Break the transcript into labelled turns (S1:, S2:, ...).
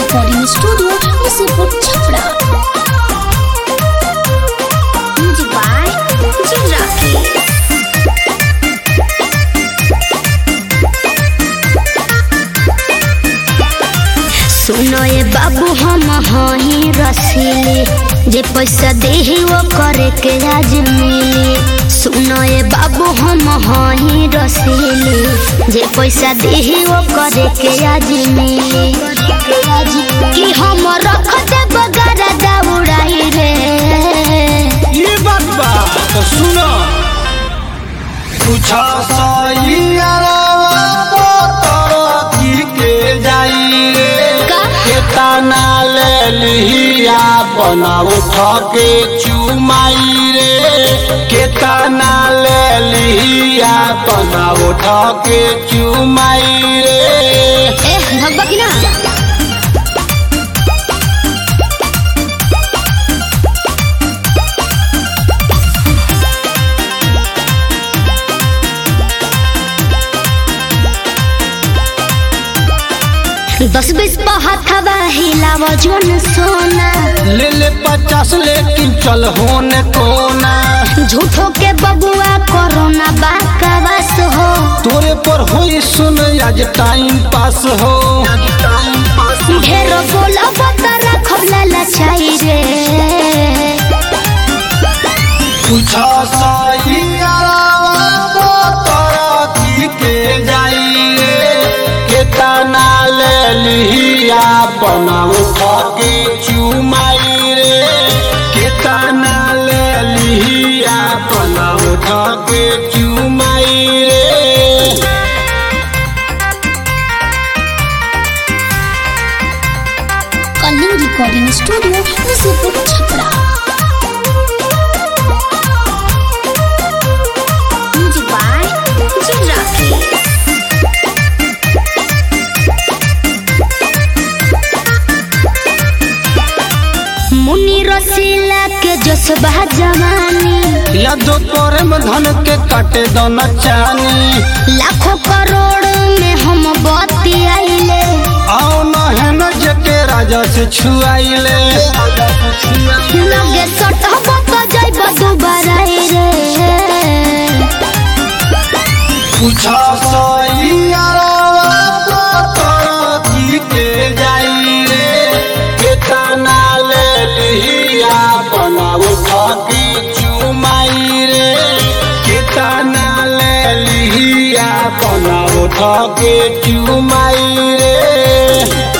S1: recording studio, Nisipur Chhapra. Music by Jinraki. सुनो ये बाबू हम हही रसीली जे पैसा देही वो करे के आज मिली सुनो ये बाबू हम हही रसीली जे पैसा देही वो करे के आज मिली कि हम रख दे बगारा दौड़ाई रे
S2: ये बात बा तो सुनो कुछ सैयारवा तरकी के जाई रे
S1: का?
S2: केतना ले लिया बनाओ ठके चुमाई रे केतना ले लिया बनाओ ठके चुमाई रे
S1: ए भगवा की ना दस बीस पहाथवा हिलाव जोन सोना
S2: ले ले पचास लेकिन चल होने कोना
S1: झूठो के बबुआ कोरोना बाकवास हो
S2: तोरे पर होई सुन आज टाइम पास हो
S1: ढेरो बोला बता रखब ललचाई रे
S2: कुछ सैयारवा तरकी के जाई रे केतना ले लिया बनाओ ठके चुमाई रे केतना ले लिया बनाओ ठके चुमाई रे
S1: कलिंग recording studio Nasipur Chhapra music by जिराकी मुनी रसीला के जसबा जवानी
S2: यादो तोरे में धन के काटे दो चानी
S1: लाखों करोड़ में हम बती आइले
S2: आओ न है न जके राजा से छुआइले
S1: लगे सटब तो जाइब दुबारा रे
S2: कुछ सैयारवा तरकी के जाई रे केतना ले लिया बनाओ ठकी चुमाई रे केतना ले लिया बनाओ ठकी चुमाई रे